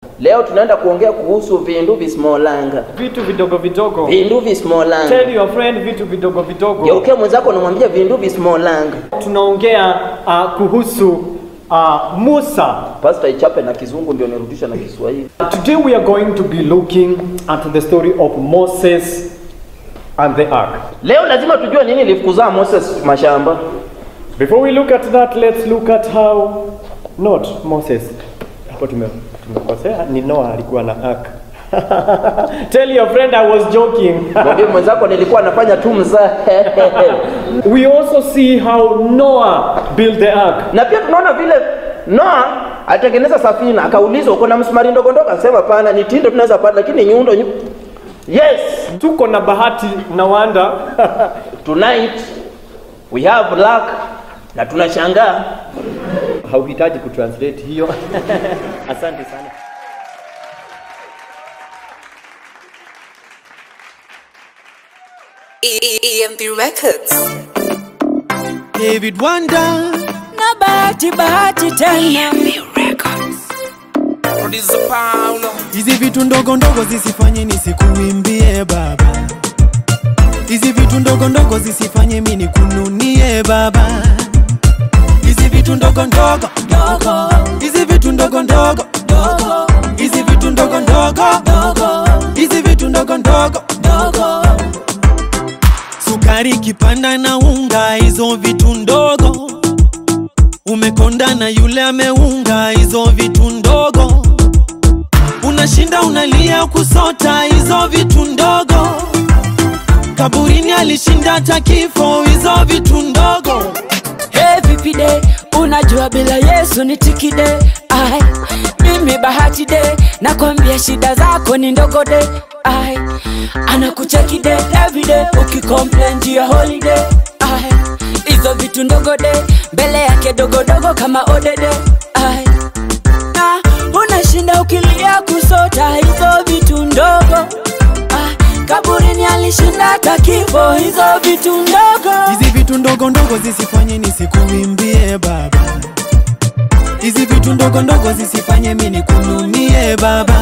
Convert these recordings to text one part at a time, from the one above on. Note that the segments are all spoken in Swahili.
Leo tunaenda kuongea kuhusu vindu visimolanga. vitu vidogo vidogo. Vindu visimolanga. Tell your friend vitu vidogo vidogo. Geukia mwenzako unamwambia vindu visimolanga. Tunaongea uh, kuhusu uh, Musa. Pastor ichape na kizungu ndio nirudisha na Kiswahili. Today we are going to be looking at the story of Moses and the ark. Leo lazima tujue nini ilifukuzaa Moses mashamba. Before we look at that, let's look at how not Moses. Hapo tume tumekosea, ni Noah alikuwa na ark. Tell your friend I was joking. Mwambie mwenzako nilikuwa nafanya tu mzaha. we also see how Noah built the ark. na pia tunaona vile Noa alitengeneza safina, akaulizwa uko na msumari ndogo ndogo, akasema pana ni tindo tunaweza pata, lakini nyundo nyu... Yes, Tuko na bahati na wanda tonight we have luck na tunashangaa hauhitaji kutranslate hiyo. Asante sana. EMP Records. David Wanda na bahati bahati tena Producer Paulo. hizi vitu ndogo ndogo zisifanye nisikuimbie baba hizi vitu ndogo ndogo zisifanye mi nikununie baba hizi vitu ndogo ndogo dogo hizi vitu ndogo ndogo dogo hizi vitu ndogo ndogo dogo hizi vitu ndogo ndogo dogo sukari kipanda na unga hizo vitu ndogo umekonda na yule ameunga hizo vitu ndogo unashinda unalia kusota hizo vitu ndogo kaburini alishinda hata kifo hizo vitu ndogo Hey, vipi de unajua bila yesu ni tikide ai mimi bahati de nakwambia shida zako ni ndogo de ai anakucheki de everyday ukicomplain juu ya holiday ai hizo vitu ndogo de mbele yake dogodogo kama odede ai na unashinda ukilia kusota hizo vitu ndogo ai kaburini alishinda hata kifo hizo vitu ndogo hizi vitu ndogo ndogo zisifanye nisikuimbie baba hizi vitu ndogo ndogo zisifanye mi nikununie baba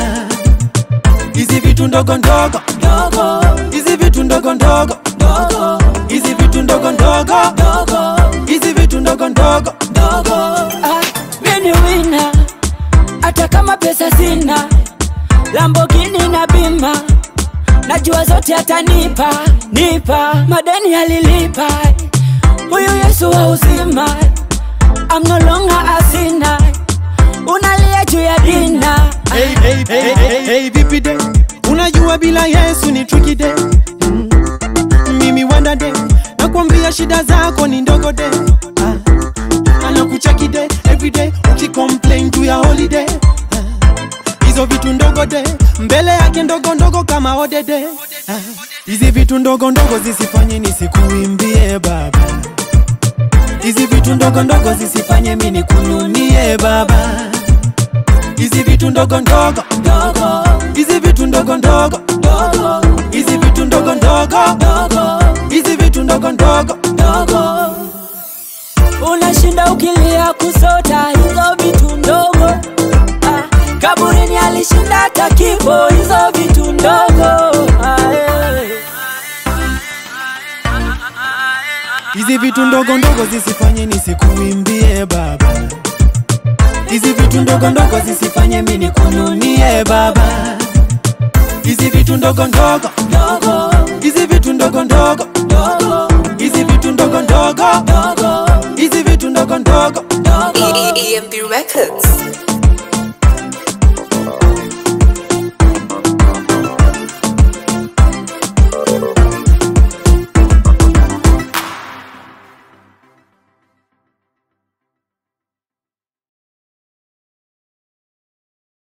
hizi vitu ndogo ndogo dogo hizi vitu ndogo ndogo dogo hizi vitu ndogo ndogo dogo hizi vitu ndogo ndogo dogo ah, mini wina hata kama pesa sina lambogini na bima najua zote atanipa nipa madeni alilipa huyu yesu wa uzima I'm no longer a sinner unalia juu ya dina hey, hey, hey, hey, hey, vipi de unajua bila yesu ni tricky de mm. mimi wanda de nakwambia shida zako ni ndogo de ah. anakucheki de everyday ukicomplain juu ya holiday ah. hizo vitu ndogo de mbele yake ndogo ndogo kama odede ah. hizi vitu ndogo ndogo zisifanye nisikuimbie baba hizi vitu ndogo ndogo zisifanye mi nikununie baba hizi vitu ndogo ndogo dogo hizi vitu ndogo ndogo dogo hizi vitu ndogo ndogo dogo hizi vitu ndogo ndogo dogo unashinda ukilia kusota hizo vitu ndogo ah, kaburini alishinda hata kifo hizo vitu ndogo ah, eh. hizi vitu ndogo ndogo zisifanye nisikuimbie baba hizi vitu ndogo ndogo zisifanye mi nikununie baba hizi vitu ndogo ndogo dogo hizi vitu ndogo ndogo dogo hizi vitu ndogo ndogo dogo hizi vitu ndogo ndogo dogo EMP Records.